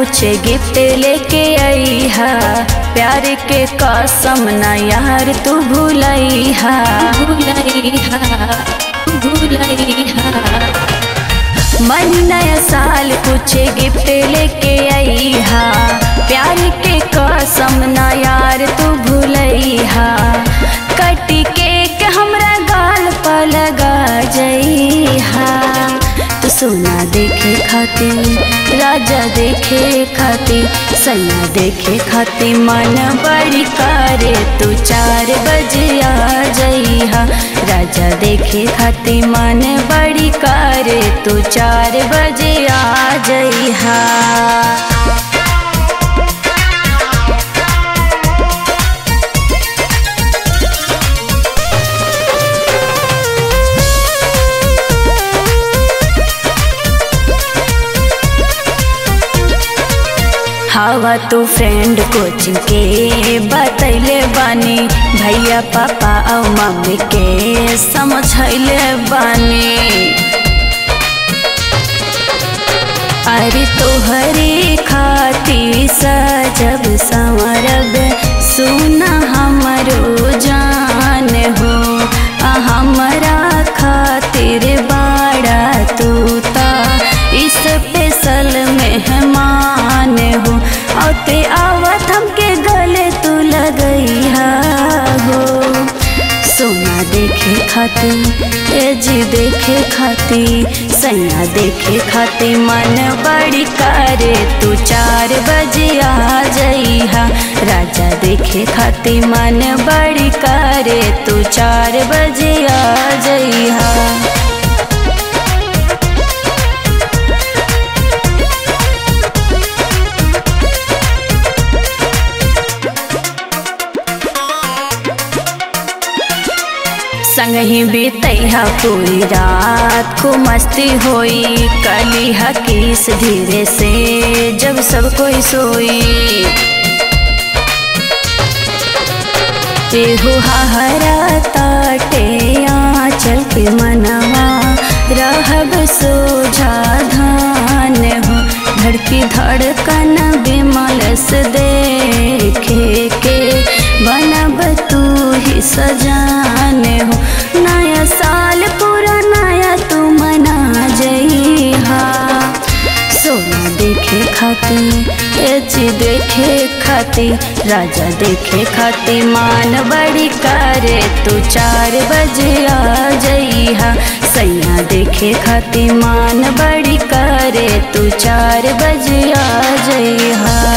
कुछ गिफ्ट लेके आई हा प्यार के कसम ना यार तू भूलई हा भूलई हा भूलई हा मन नया साल कुछ गिफ्ट लेके आई हा प्यार के कसम ना यार तू भूलई हा कटी केक हमरा गाल पर लगा जई हा तू सोना देखे खातिर राजा देखे खातिर सैया देखे खातिर मन बड़ी करे तू चार बजे आ जइहा राजा देखे खातिर मन बड़ी करे तू चार बजे आ जइहा हवा तू फ्रेंड कोचिंग के बतैले बानी भैया पापा और मम्मी के समझैले बानी अरे तोहरे खाती सजब संवरब सुना हमरो जान हो आ हमरा खातिर बाड़ा तू ता इस स्पेशल मेहमान हो औते आवत हमके गले तू लगैहा हो सोना देखे खातिर ए जी देखे खातिर सैया देखे खातिर मन बड़ी करे तू चार बजे आ जइहा राजा देखे खातिर मन बड़ी करे तू चार बजे आ जइहा संगही बीतैहा पूरी रात को मस्ती होई कली हकीस धीरे से जब सब कोई सोई एहू हरा ताटे आंचल के मनवा रहब सोझा धान हो धड़की धड़कन बिमल से देखे के बनब तू ही सजान हो नया साल पूरा नया तू मना जइहा सोना देखे खातिर एची देखे खातिर राजा देखे खातिर मान बड़ी करे तू चार बजे आ जइहा सैया देखे खातिर मान बड़ी करे तू चार बजे आ जइहा